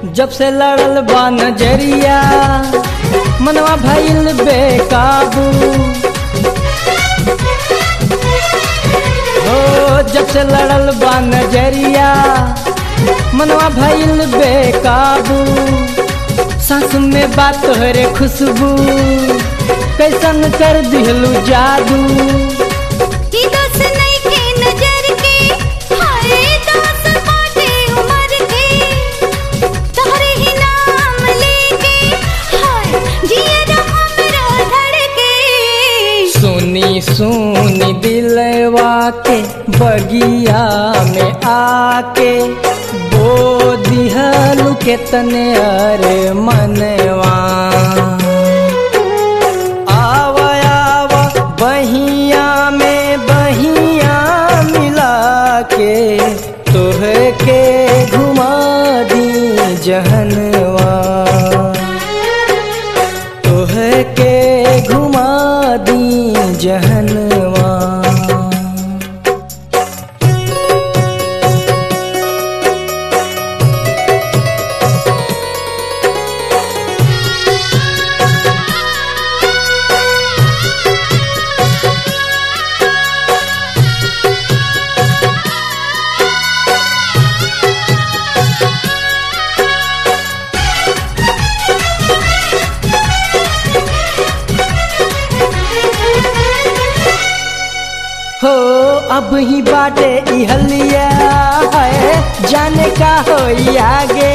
जब से लड़ल बा नजरिया मनवा भइल बेकाबू हो जब से लड़ल बा नजरिया मनवा भइल बेकाबू सांस में बात तोहरे खुशबू कैसन कर दिहलू जादू ई दोस नइखे नजर के हाय दोस बाटे उमर के तोहरे ही नाम लेके हाय जियरा हमरा धड़के सुनी सुनी दिलवा के बगिया में आके बो दिहलू के तने अरे मनवा आव आव बहिया में बहिया मिला के तोह के घुमा दी जहनवा तोह के घुमा दी जहनवा हो अब ही बाटे इहलिया है जाने का हो आगे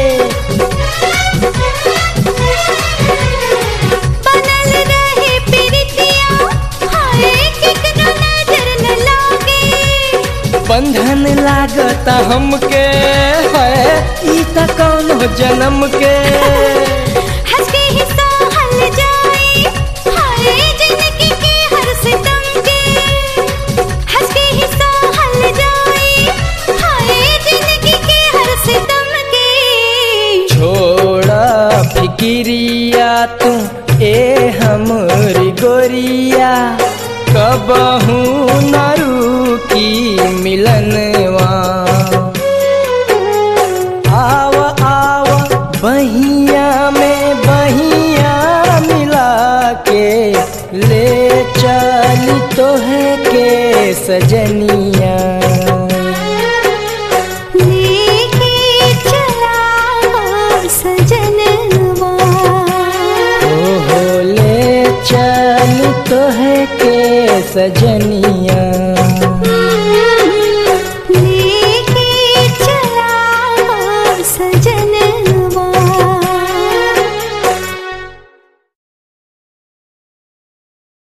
बनल रहे प्रीतिया हाय केकनो नजर न लागे बंधन लागता हमके है ई त कौन हो जन्म के हंस के ही सहल जाए हाय जिंदगी के हर सितम के हंस के ही सहल जाए हाय जिंदगी के हर सितम के छोड़ा फिकिरिया तू ए हमरी गोरिया कबहू न रुकी मिलनवा आव आव बहिया में बहिया मिला के ले चली तोहे के सजनिया लेके चला हो सजनवा ओ हो ले चल तोह के सजनिया